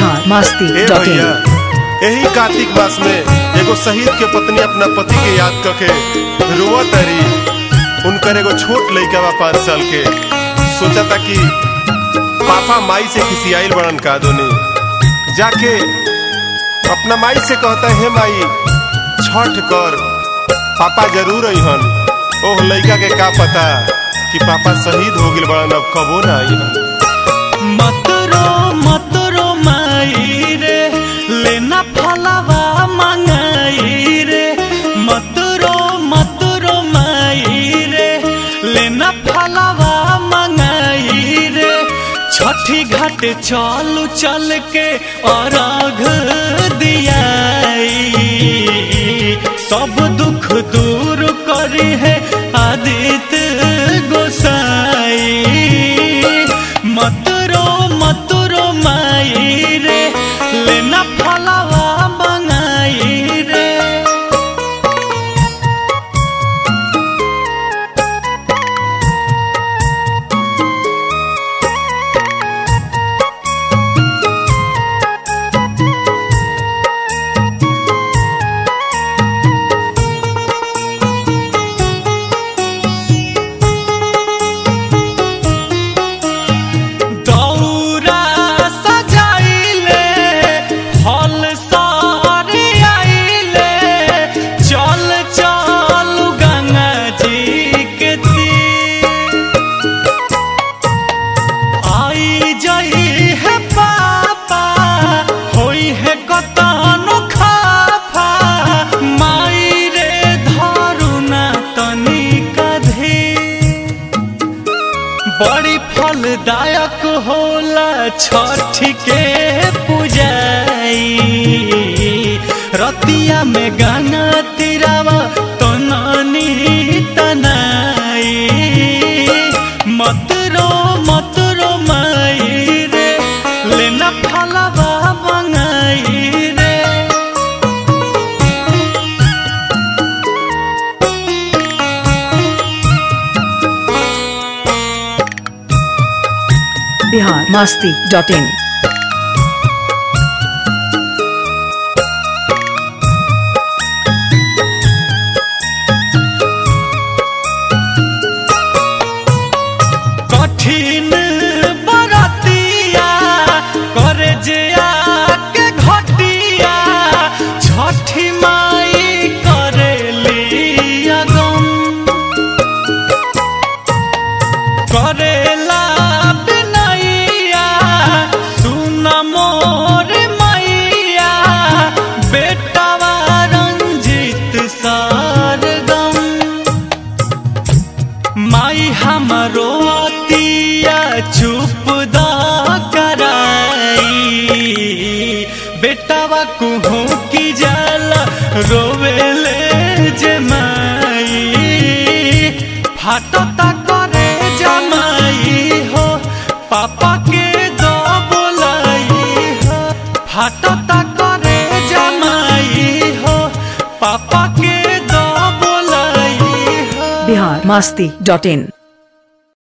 बिहार मस्ती ए dot भैया इन यही कार्तिक मास में एगो शहीद के पत्नी अपना पति के याद करके रोआ तरी उनकर एगो छोट लइका बा पाँच साल के सोचा था कि पापा माई से खिसियाइल बड़न का दोनी जाके अपना माई से कहता है माई छठ कर पापा जरूर अहन ओह लइका के का पता कि पापा शहीद हो गइल बड़न अब कबो ना अइहन मतरो मतरो माई रे लेना फलवा मंगाई रे मतरो मतरो माई रे लेना फलवा मंगाई रे छठी घाट चलू चल के अरघ दियाई सब दुख दूर करी है आदित्य गोसाई मतरो मतरो माई रे लेना फलवा मंगाई रे दौरा सजाइले फल सारे आइले चल चल गंगा जी के तीर आई जई है पापा होई है कतनो खाफा माई रे धरुना तनिका धीर बड़ी फलदायक होला छठ के पूजाई रतिया में गाना तिरावा तो नानी तनाई मतरो मतरो माई रे लेना फलवा मंगाई रे बिहार मस्ती डॉट इन कठिन बरतिया करे जे आके घटिया छठी माई करे लिया गम करेला बिनैया सुन मोर मैया बेटावा रंजित सरगम माई हमरो अतिया चुप दा कराई बेटावा कुहू की जाला रोवेले जे माई फाटता करे जमाई हो पापा के दो बोलाई हो फाटता करे जमाई हो पापा के दो बोलाई हो बिहार मस्ती डॉट इन